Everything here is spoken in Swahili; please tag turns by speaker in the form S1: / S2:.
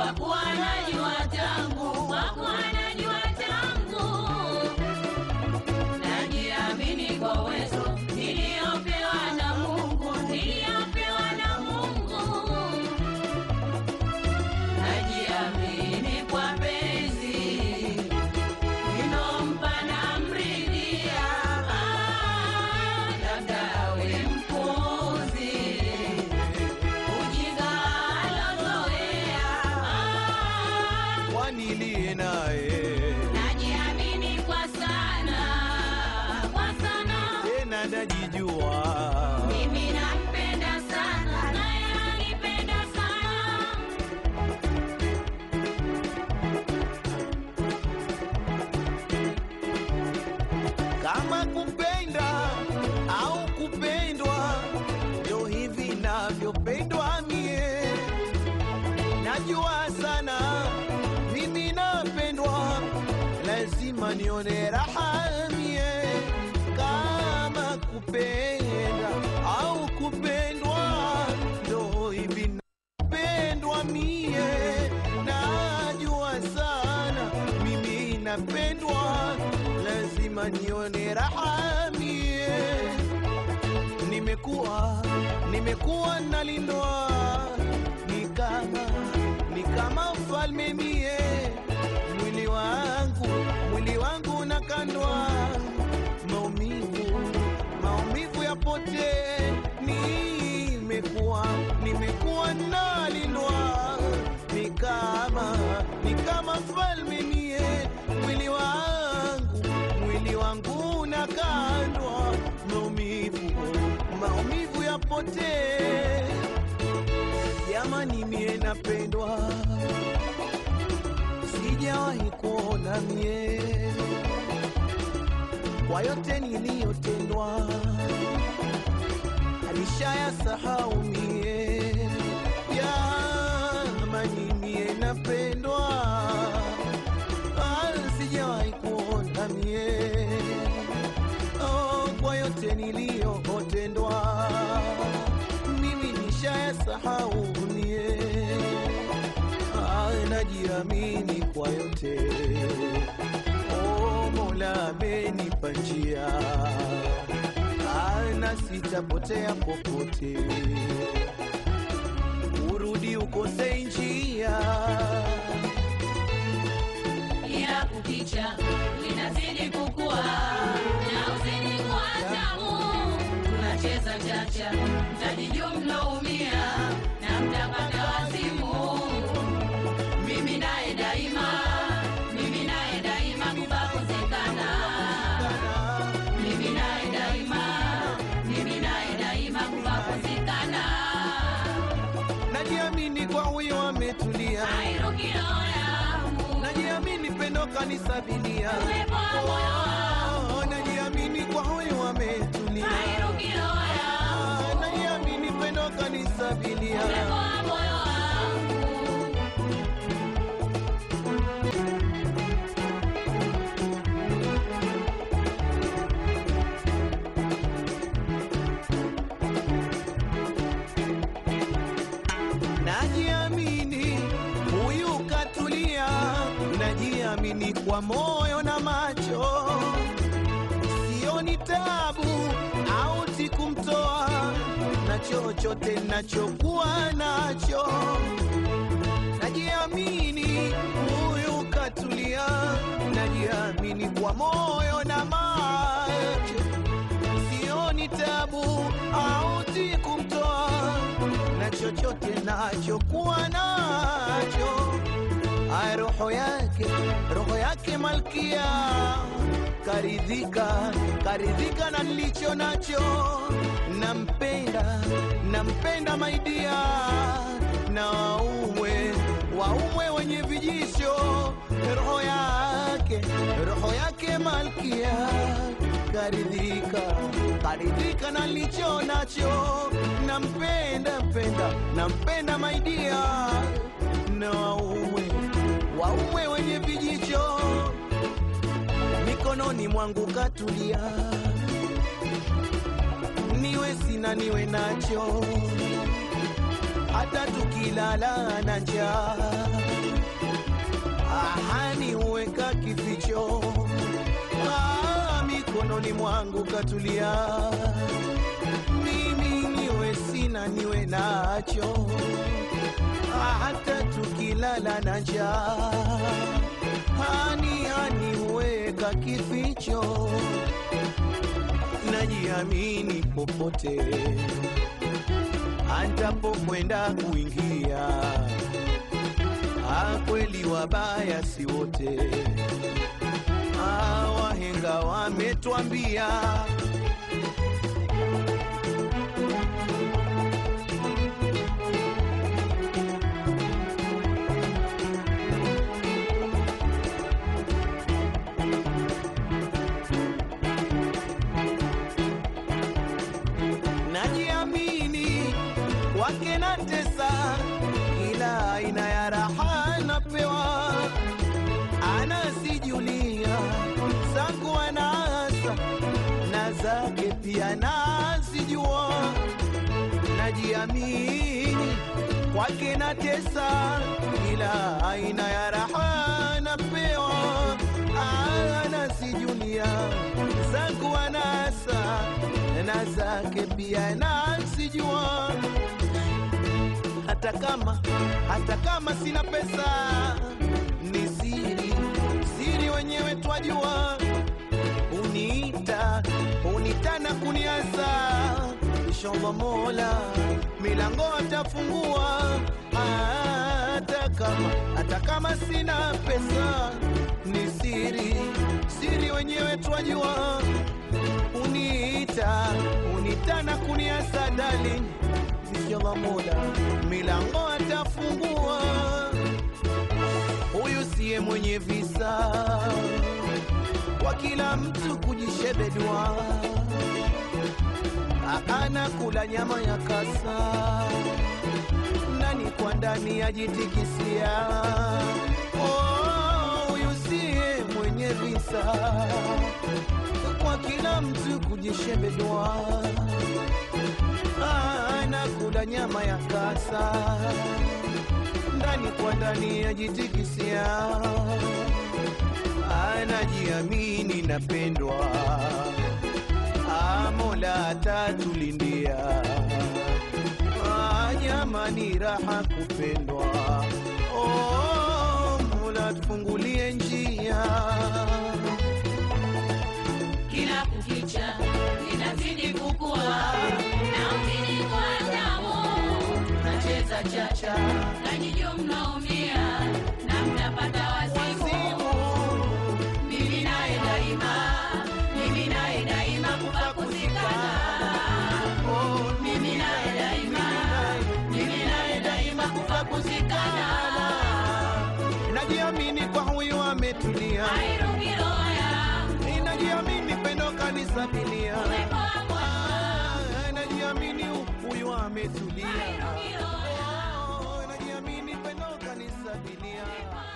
S1: kwa kuwa najua tangu, kwa kuwa najua tangu, najiamini kwa uwezo niliyopewa na Mungu, niliyopewa na Mungu, najiamini kwa penzi ninompa na mridhia, ah, labda awe mpuzi ujinga alozoea, ah,
S2: waniliye naye
S1: najiamini kwa sana, kwa sana
S2: tena najijua
S1: mimi nampenda sana, naye anipenda sana.
S2: kama kupenda au kupendwa ndio hivi navyopendwa mie najua sana mimi napendwa lazima nione raha mie kama kupenda au kupendwa ndio hivi napendwa mie najua sana mimi napendwa lazima nione raha mie nimekuwa nimekuwa nalindwa ni kama ni kama mfalme mie mwili wangu mwili wangu unakandwa maumivu maumivu yapote nimekuwa nimekuwa nalindwa ni kama ni kama mfalme mie mwili wangu mwili wangu unakandwa maumivu maumivu yapote jamani mie napendwa sijawahi kuona mie kwa yote niliyotendwa alishaya sahau mie jamani mie napendwa Ah, sijawahi kuona mie oh, kwa yote niliyotendwa mimi nishaya sahau mie Ah, najiamini kwa yote oh, Mola amenipa njia Ah, na sitapotea popote urudi ukose njia
S1: Kila kukicha linazidi kukua na uzidi kuwa tamu. Tunacheza chacha, mtajijua mloumia na mtapata wazimu. Mimi naye daima, mimi naye daima kupakosekana. Mimi naye daima, mimi naye daima kupakosekana.
S2: najiamini kwa huyo ametulia
S1: Hairuki roho yangu,
S2: najiamini pendo kanisabilia
S1: umepoa moyo wangu.
S2: Oh, najiamini kwa huyo ametulia
S1: Hairuki roho yangu.
S2: Ah, najiamini pendo kanisabilia
S1: Umepoa moyo wangu.
S2: najiamini huyu katulia najiamini kwa moyo na macho sioni tabu auti kumtoa na chochote nachokuwa nacho najiamini huyu katulia najiamini kwa moyo na macho sioni tabu auti kumtoa na chochote nachokuwa nacho ay roho yake roho yake malkia karidhika karidhika na nilicho nacho nampenda nampenda maidia na waumwe waumwe wenye vijisho roho yake roho yake malkia karidhika karidhika na nilicho nacho nampenda mpenda nampenda maidia na waume waume wenye vijicho mikononi mwangu katulia niwe sina niwe nacho hata tukilala na njaa ahani huweka kificho ah, mikononi mwangu katulia mimi niwe sina niwe nacho ah, hata tukilala na njaa hani hani huweka kificho najiamini popote antapokwenda kuingia Ah, kweli wabaya si wote Ah, wahenga wametwambia najiamini wake na tesa kila aina ya raha napewa anasijulia zangu anaasa na zake pia nazijua najiamini kwake na tesa kila aina ya raha napewa anasijulia zangu anasa na zake pia nazijua hata kama hata kama sina pesa ni siri siri wenyewe twajua uniita unita na kuniasa inshallah mola milango atafungua hata kama hata kama sina pesa ni siri siri wenyewe twajua uniita unita na kuniasa darling inshallah mola milango atafungua huyu siye mwenye visa kwa kila mtu kujishebedwa anakula nyama ya kasa ndani kwa ndani ajitikisia Oh, huyu siye mwenye visa kwa kila mtu kujishebedwa anakula nyama ya kasa ndani kwa ndani ajitikisia anajiamini napendwa Ah, mola atatulindia Ah, jamani raha kupendwa oh, mola tufungulie njia
S1: kila kukicha linazidi kukua na uzidi kwa damu tunacheza chacha nanyijo mnaumia na mnapata wasimu
S2: Wazimu,
S1: mimi naye daima mimi naye daima kufa kuzikana
S2: oh,
S1: mimi naye daima mimi naye daima kufa kuzikana
S2: najiamini kwa huyu ametulia
S1: airugiroya
S2: inajiamini pendo kanisabilia
S1: umepangwa
S2: najiamini huyu ametulia
S1: airugiroya
S2: Oh, najiamini pendo kanisabilia